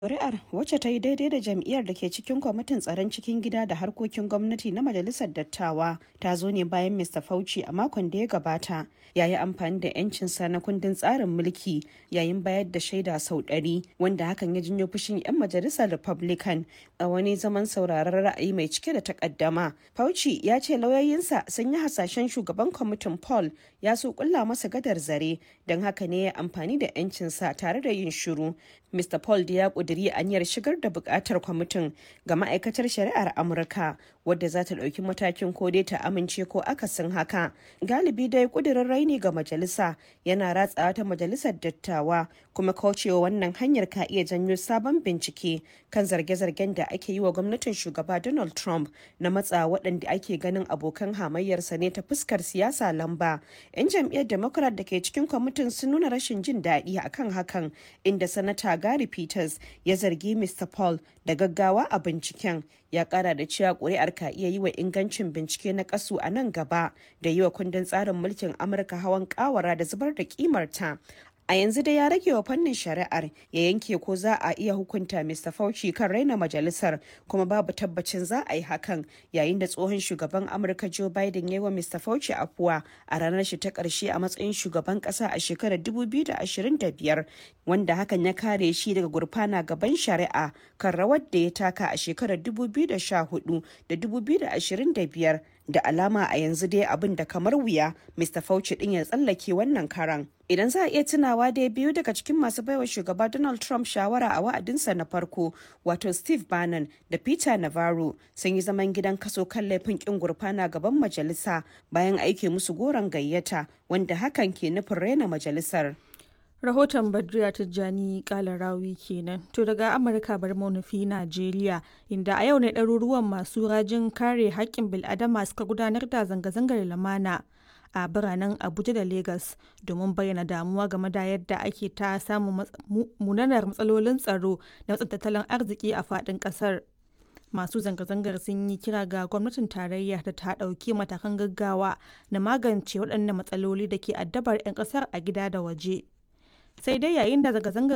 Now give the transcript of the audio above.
Kuri'ar, wacce ta yi daidai da jam'iyyar da ke cikin kwamitin tsaron cikin gida da harkokin gwamnati na Majalisar Dattawa, ta zo ne bayan Mr. Fauci a makon da ya gabata ya yi amfani da 'yancinsa na kundin tsarin mulki yayin bayar da shaida sau ɗari, wanda hakan ya janyo fushin 'yan majalisar Republican a wani zaman sauraron ra'ayi mai cike da takaddama. Fauci ya ce lauyoyinsa sun yi hasashen shugaban kwamitin Paul ya so kulla masa gadar zare, don haka ne ya amfani da 'yancinsa tare da yin shiru. Mr. Paul da ya ƙudiri aniyar shigar da buƙatar kwamitin ga ma'aikatar shari'ar Amurka wadda za ta ɗauki matakin ko dai ta amince ko akasin haka. Galibi dai ƙudurin raini ga majalisa yana ratsawa ta majalisar dattawa kuma kaucewa wannan hanyar ka iya janyo sabon bincike kan zarge-zargen da ake yi wa gwamnatin shugaba Donald Trump na matsa waɗanda ake ganin abokan hamayyarsa ne ta fuskar siyasa lamba. 'Yan jam'iyyar Democrat da ke cikin kwamitin sun nuna rashin jin daɗi akan hakan inda sanata Gary Peters ya zargi Mr. Paul da gaggawa a binciken ya kara da cewa kuri'ar ka iya yi wa ingancin bincike na kasu a nan gaba da yi wa kundin tsarin mulkin Amurka hawan kawara da zubar da kimarta. A yanzu dai ya rage wa fannin shari'ar ya yanke ko za a iya hukunta Mr. Fauci kan raina majalisar kuma babu tabbacin za a yi hakan yayin da tsohon shugaban Amurka Joe Biden ya yi wa Mr. Fauci afuwa a ranar shi ta ƙarshe a matsayin shugaban ƙasa a shekarar 2025 wanda hakan ya kare shi daga gurfana gaban shari'a kan rawar da ya taka a shekarar 2014 da 2025 da alama a yanzu dai abin da kamar wuya Mr. Fauci din ya tsallake wannan karan. Idan za a iya tunawa dai biyu daga cikin masu baiwa shugaba Donald Trump shawara a wa'adinsa na farko wato Steve Bannon da Peter Navarro sun yi zaman gidan kaso kan laifin kin gurfana gaban majalisa bayan aike musu goron gayyata wanda hakan ke nufin raina majalisar. rahoton badriya tijjani kalarawi kenan to daga amurka bar nufi najeriya inda a yau ne ɗaruruwan masu rajin kare haƙƙin bil'adama suka gudanar da zanga-zangar lamana a biranen abuja da lagos domin bayyana damuwa game da yadda ake ta samun munanar matsalolin tsaro da matsin tattalin arziki a faɗin ƙasar masu zanga-zangar sun yi kira ga gwamnatin tarayya da ta ɗauki matakan gaggawa na magance waɗannan matsaloli da ke addabar 'yan ƙasar a gida da waje sai dai yayin da zanga-zangar